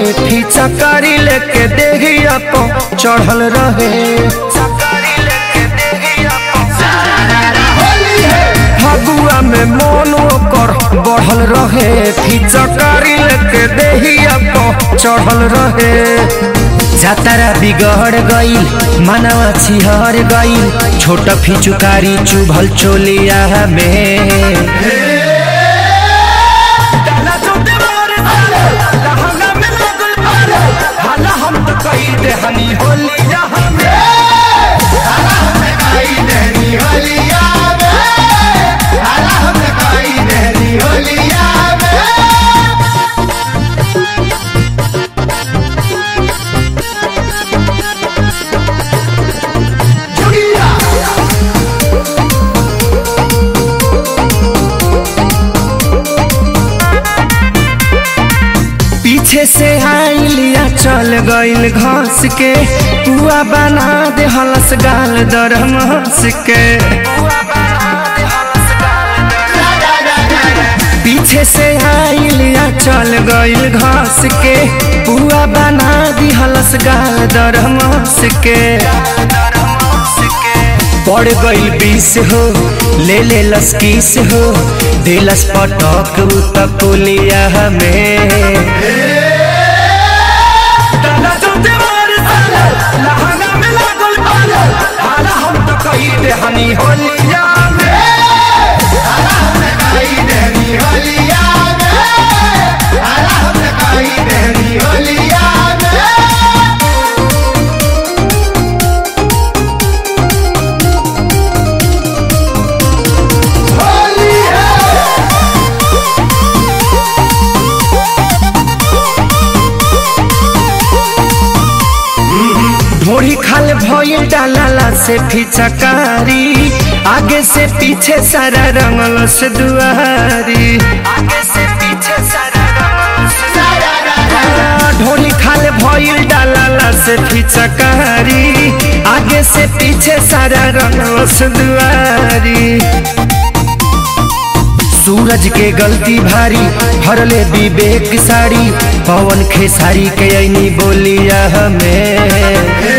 फिचकारी लेके देहिया पो चढ़ल रहे फगुआ में मन ओकर बढ़ल रहे फिचकारी लेके देहिया पो चढ़ल रहे जातारा बिगड़ गईल मनवा छिहर गईल छोट फिचुकारी चुभल चोलिया में पीछे से आइलिया चल गईल घास के पुआ बना दे हलस गाल दरम हंस के पीछे से आइलिया चल गईल घास के पुआ बना दी हलस गाल दरम हंस के पड़ गईल बीस हो ले ले लस्कीस हो दिलस पटक उतकुलिया हमें हनी होलिया ढोड़ी खाल भइल डालाला से फिचकारी आगे से पीछे सारा रंगल से दुआरी आगे से पीछे सारा ढोड़ी खाल भइल डालाला से फिचकारी आगे से पीछे सारा रंगल से दुआरी सूरज के गलती भारी हरले विवेक साड़ी पवन खेसारी के ऐनी बोलिया हमें